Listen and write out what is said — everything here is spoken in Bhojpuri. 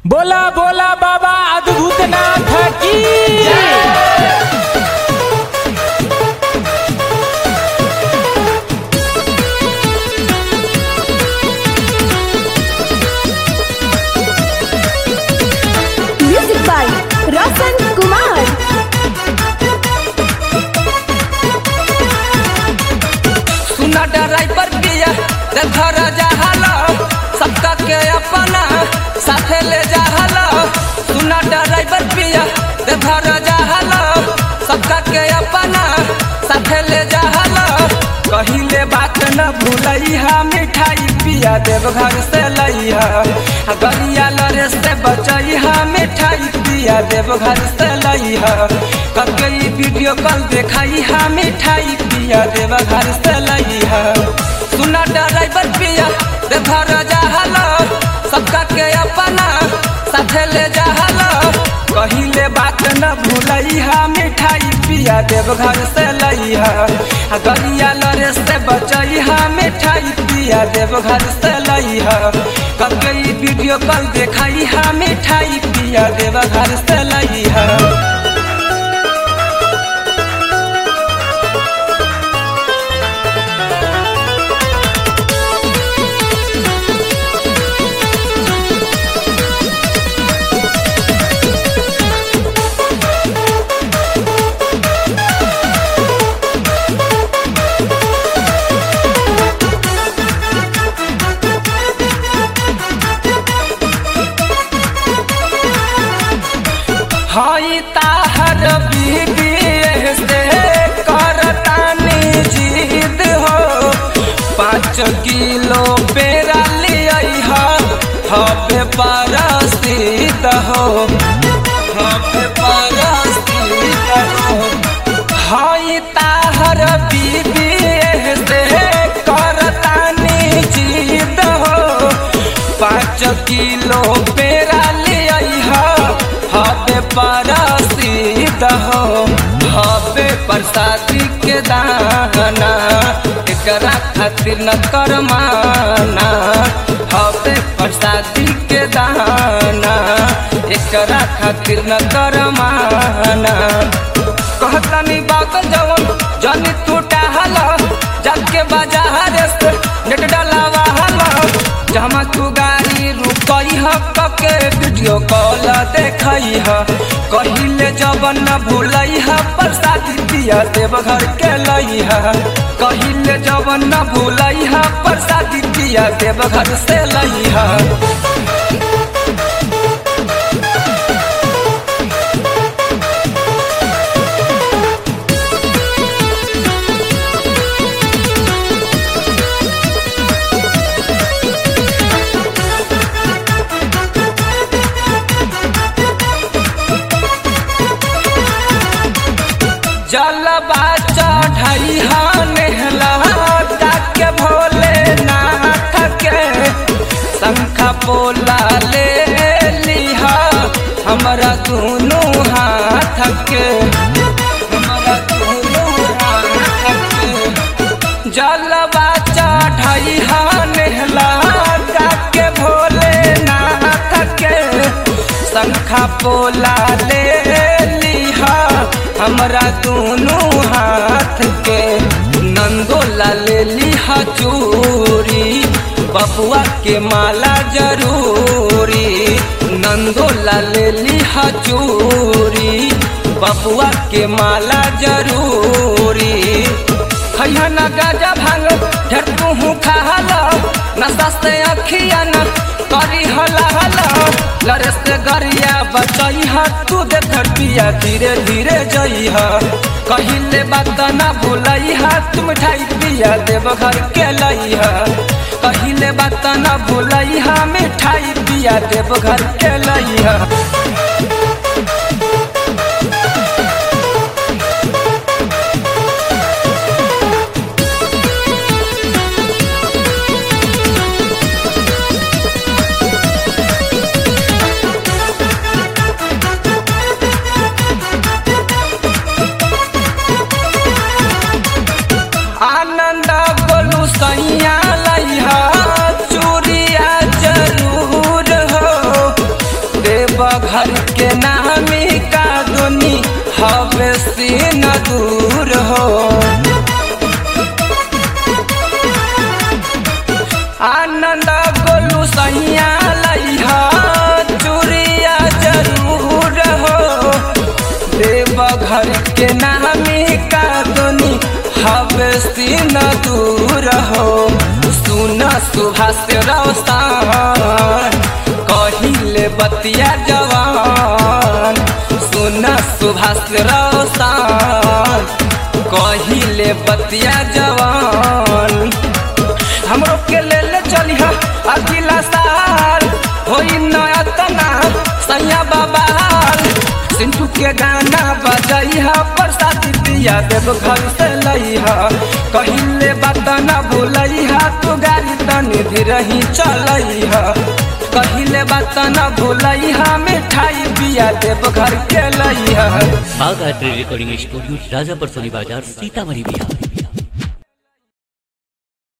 बोला बोला बाबा अद्भुतनाथ की म्यूजिक बाय रोशन कुमार सुना ड्राइवर पिया देखो राजा हलो सबका के अपना साथे ले जा हलो सुना ड्राइवर पिया देखो राजा हलो सबका के अपना साथे ले जा हलो कहिले बात न भूलैहा मिठाई पिया देव घर से लैहा आ गलिया लरे से बचैहा मिठाई पिया देव घर से लैहा कके ई वीडियो कॉल देखैहा मिठाई पिया देव घर से लैहा सुना ड्राइवर पिया देव राजा हलो सबका के अपना साथे ले जा हलो कहिले बात न भूलैहा मिठाई पिया देव घर से लैहा आ गलिया लरे से बचैहा मिठाई पिया देव घर से लैहा कके ई वीडियो कॉल देखैहा मिठाई पिया देव घर से लैहा हई ताहर बीबी से करतानी जिद हो पाँच किलो पेरा लिया हबे परसिद हो हबे परसिद हो हई ताहर बीबी से करतानी जिद हो पाँच किलो पेरा लिया हबे परसिद हो हबे प्रसादी के दाना एकरा खातिर न करमाना हबे प्रसादी के दाना एकरा खातिर न करमाना कहतनी बात जवन जनी टूटा हला जाके बाजार से नेट डलावा हला जमा तू गाड़ी रुकई ह कके वीडियो कॉल देखई ह कहिले जवन न भूलई ह प्रसादी दिया देव घर के लई ह कहिले जवन न भूलई ह प्रसादी दिया देव घर से लई ह जलबा चढ़ई नेहला के भोले नाथ के शंखा पोला ले लिहा हमरा दुनू हाथ के हमरा दुनू हाथ के जलबा चढ़ई नेहला के भोले नाथ के शंखा पोला ले लिहा हमरा दोनों हाथ के नंदोला ले लिहा चूरी बबुआ के माला जरूरी नंदोला ले लिहा चूरी बबुआ के माला जरूरी खैया न गाजा भांग ढेर तू खाला नशा से अखिया न करी हला हला लरे से गरिया बचई हा तू देख पिया धीरे धीरे जई हा कहिले बात ना भूलई हा तू मिठाई पिया देव घर के लई हा कहिले बात ना भूलई हा मिठाई पिया देव घर के लई हा आनंद बोलू सैया लैहा चूड़िया जरूर देवघर के नामी का दुनी हवे सीन दूर हो आनंद गोलू सैया लैहा चूड़िया जरूर हो देवघर के नामी का दुनी हवे सीन दूर हो सुन सुभाष रौसान कहिले बतिया जवान सुन सुभाष रौसान कहिले बतिया जवान हमरो के ले ले चलिहा अगला साल होई नया तना सैया बाबाल सिंटू के गाना बजैहा प्रसाद दिया देव घर से लैहा कहिले बात न भूलैहा तू गाड़ी तनी धीरही चलैहा कहिले बात न भूलैहा मिठाई पिया देव घर के लैहा बाग art recording studio Rajapur Soni बाजार सीतामढ़ी बिहार